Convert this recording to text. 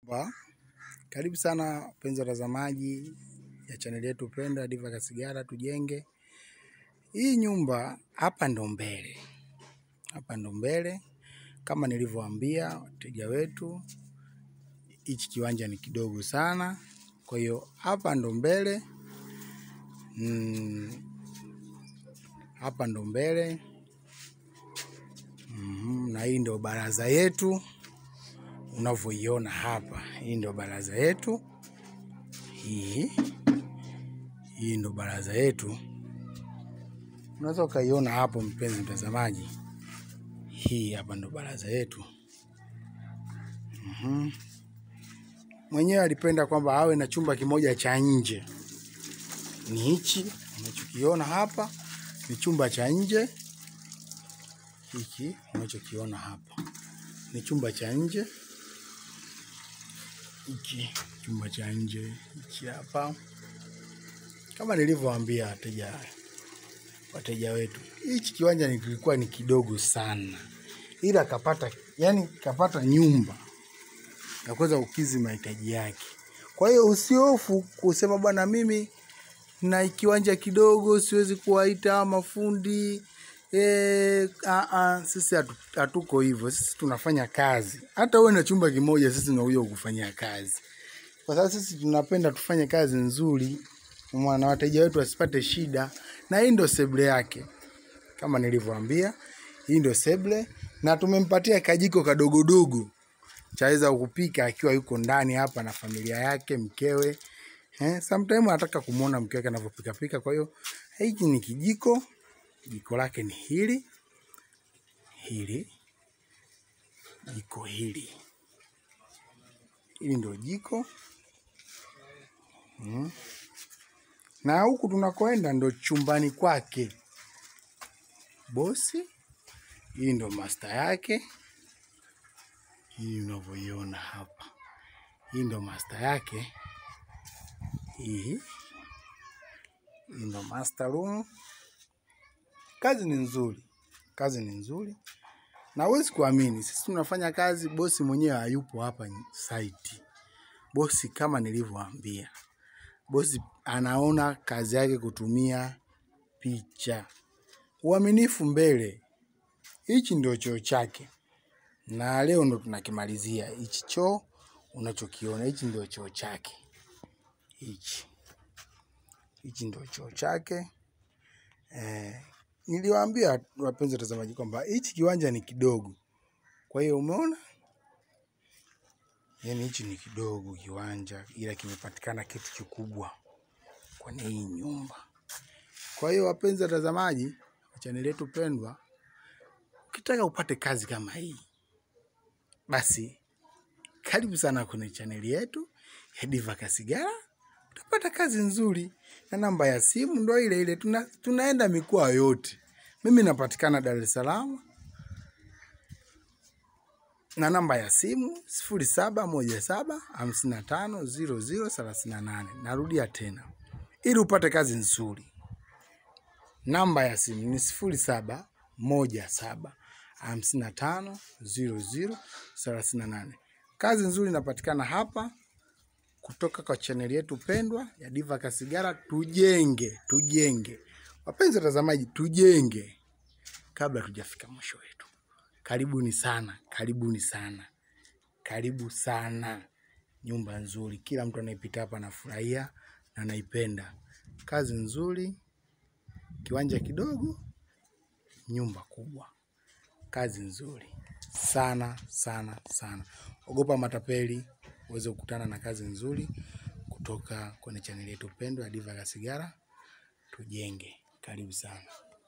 Ba, karibu sana wapenzi watazamaji ya chaneli yetu pendwa Diva Kasigara tujenge. Hii nyumba hapa ndo mbele, hapa ndo mbele kama nilivyowaambia wateja wetu, hichi kiwanja ni kidogo sana, kwa hiyo hapa ndo mbele mm, hapa ndo mbele mm, na hii ndo baraza yetu unavyoiona hapa. Hii ndo baraza yetu, hii hii ndo baraza yetu, unaweza ukaiona hapo, mpenzi mtazamaji. Hii hapa ndo baraza yetu. Mhm. Mwenyewe alipenda kwamba awe na chumba kimoja cha nje, ni hichi unachokiona hapa, ni chumba cha nje. Hiki unachokiona hapa ni chumba cha nje hiki chumba cha nje hiki hapa, kama nilivyowaambia wateja wateja wetu, hichi kiwanja ni- kilikuwa ni kidogo sana, ila kapata yani kapata nyumba ya kuweza kukizi mahitaji yake. Kwa hiyo usihofu kusema bwana, mimi na kiwanja kidogo siwezi kuwaita mafundi Eh, a a sisi hatu- hatuko hivyo. Sisi tunafanya kazi. Hata uwe na chumba kimoja, sisi tunakuja kukufanyia kazi, kwa sababu sisi tunapenda tufanye kazi nzuri, na wateja wetu wasipate shida. Na hii ndio seble yake, kama nilivyowaambia, hii ndio seble, na tumempatia kajiko kadogodogo chaweza kupika akiwa yuko ndani hapa na familia yake, mkewe. Eh, sometime anataka kumwona mke wake anavyopika pika. Kwa hiyo hiki ni kijiko jiko lake ni hili hili jiko hili hili ndio jiko mm. na huku tunakoenda ndo chumbani kwake bosi. Hii ndo master yake, hii unavyoiona hapa, hii ndo master yake, hii hii ndo master room. Kazi ni nzuri, kazi ni nzuri, na huwezi kuamini, sisi tunafanya kazi, bosi mwenyewe hayupo hapa site. Bosi kama nilivyowaambia, bosi anaona kazi yake kutumia picha, uaminifu mbele. Hichi ndio choo chake, na leo ndo tunakimalizia hichi choo unachokiona. Hichi ndio choo chake, hichi hichi ndio choo chake eh. Niliwaambia wapenzi watazamaji kwamba hichi kiwanja ni kidogo, kwa hiyo umeona, yani hichi ni kidogo kiwanja, ila kimepatikana kitu kikubwa kwenye hii nyumba. Kwa hiyo wapenzi watazamaji wa chaneli yetu pendwa, ukitaka upate kazi kama hii, basi karibu sana kwenye chaneli yetu ya Diva Kasigara, utapata kazi nzuri, na namba ya simu ndo ile ile. Tuna, tunaenda mikoa yote. Mimi napatikana Dar es Salaam na namba ya simu sifuri saba moja saba hamsini na tano ziro ziro thelathini na nane. Narudia tena ili upate kazi nzuri, namba ya simu ni sifuri saba moja saba hamsini na tano ziro ziro thelathini na nane. Kazi nzuri inapatikana hapa kutoka kwa chaneli yetu pendwa ya Diva Kasigara. Tujenge, tujenge wapenzi watazamaji, tujenge kabla tujafika mwisho wetu. Karibuni sana, karibuni sana, karibu sana. Nyumba nzuri, kila mtu anayepita hapa anafurahia na anaipenda. Kazi nzuri, kiwanja kidogo, nyumba kubwa. Kazi nzuri sana sana sana. Ogopa matapeli uweze kukutana na kazi nzuri kutoka kwenye chaneli yetu pendwa ya Diva Kasigara. Tujenge. Karibu sana.